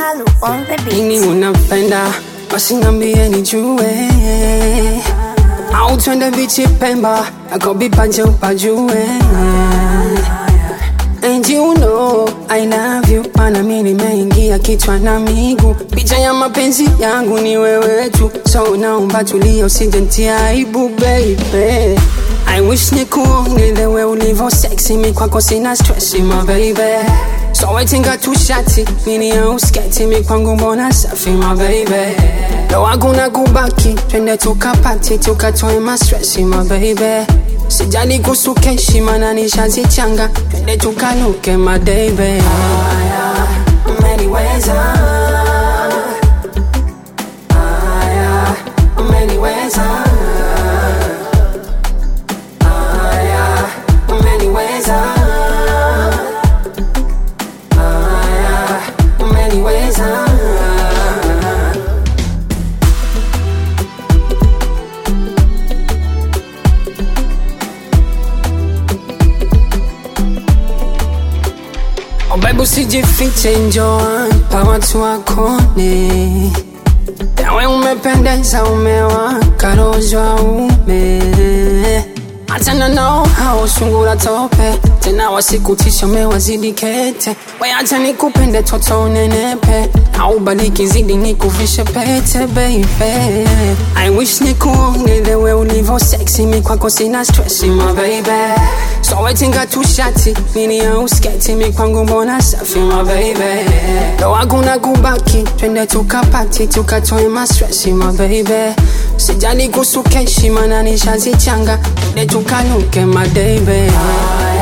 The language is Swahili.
Malu on the beat. nini unapenda basi niambie nijue au twende bichi pemba akobipanje upajue And you know I love you Mana mi nimeingia kichwa na miguu Picha ya mapenzi yangu ni wewe tu So naomba tulia usije nitia aibu baby I wish nikuone the way ulivyo sexy mi kwako sina stress my baby So waitinga tu shati mini au sketi mi kwangu mbona safi my baby Leo hakuna kubaki twende tukapati tukatoe ma stress my baby Sijali kuhusu keshi mana nishazichanga twende tukaluke madebe Haya, umeniweza Haya, umeniweza Haya, umeniweza Haya, umeniweza Oh baby usijifiche njoa pa watu wakone Yawe umependeza umewaka rozwa ume Achana nao hao sungura tope Tena wasikutisha umewazidi kete We acha nikupende toto unenepe Au baliki zidi nikuvishe pete baby I wish nikuone the way ulivyo sexy Mi kwako sina stress my baby So waitinga tu shati Mini au sketi mi kwangu mbona safi my baby Leo hakuna kubaki Twende tukapati tukatoe ma stress my baby Sijali kuhusu keshi mana nishazichanga Twende tukaluke madebe Haya